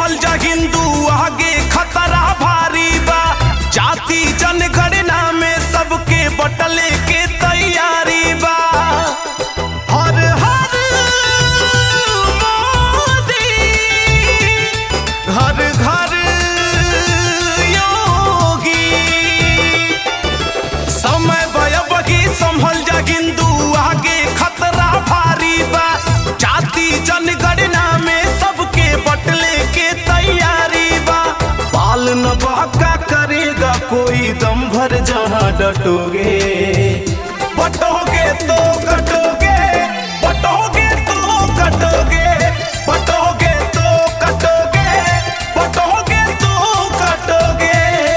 संभल जा हिंदू आगे खतरा भारी बा जाति जनगणना में सबके बटले के तैयारी बा हर हर मोदी घर घर योगी समय बयबगी संभल जा हिंदू आगे खतरा भारी बा जाति जनगणना में सबके बटले के तैयारी बा बाल न बाका करेगा कोई दम भर जहाँ डटोगे बटोगे तो कटोगे बटोगे तो कटोगे बटोगे तो कटोगे बटोगे तो कटोगे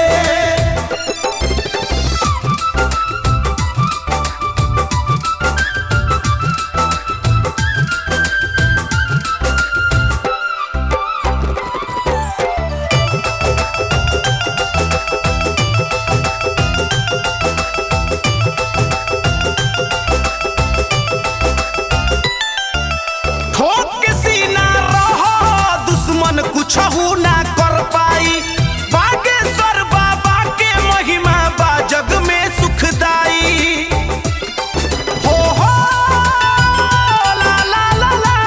ठोक के सीना रहो दुश्मन कुछ ना कर पाई बागेश्वर बाबा के महिमा बा जग में सुखदाई हो हो ला ला ला ला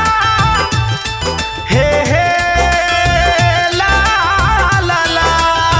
हे हे ला ला ला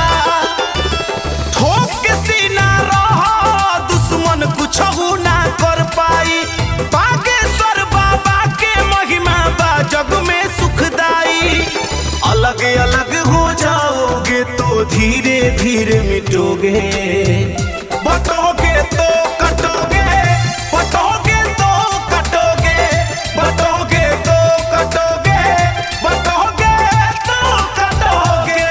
ठोक के सीना रहो दुश्मन कुछ ना कर पाई बागेश्वर बाबा के महिमा बा जग में सुखदाई अलग अलग हो जाओगे तो धीरे धीरे मिटोगे बटोगे तो कटोगे बटोगे तो कटोगे बटोगे तो कटोगे बटोगे तो कटोगे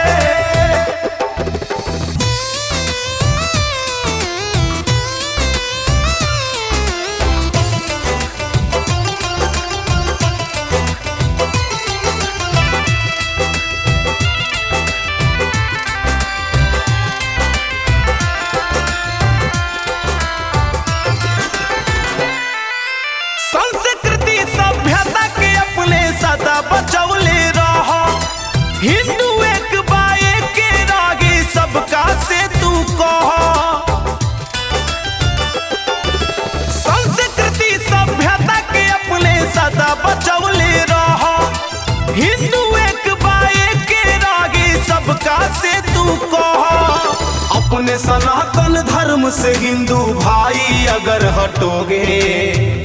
संस्कृति सभ्यता के अपने सदा बचौले रहो हिंदू एक बाए के रागी सबका से तू कहो संस्कृति सभ्यता के अपने सदा बचौले रहो हिंदू एक बाए के रागी सबका से तू कहो अपने सनातन धर्म से हिंदू भाई अगर हटोगे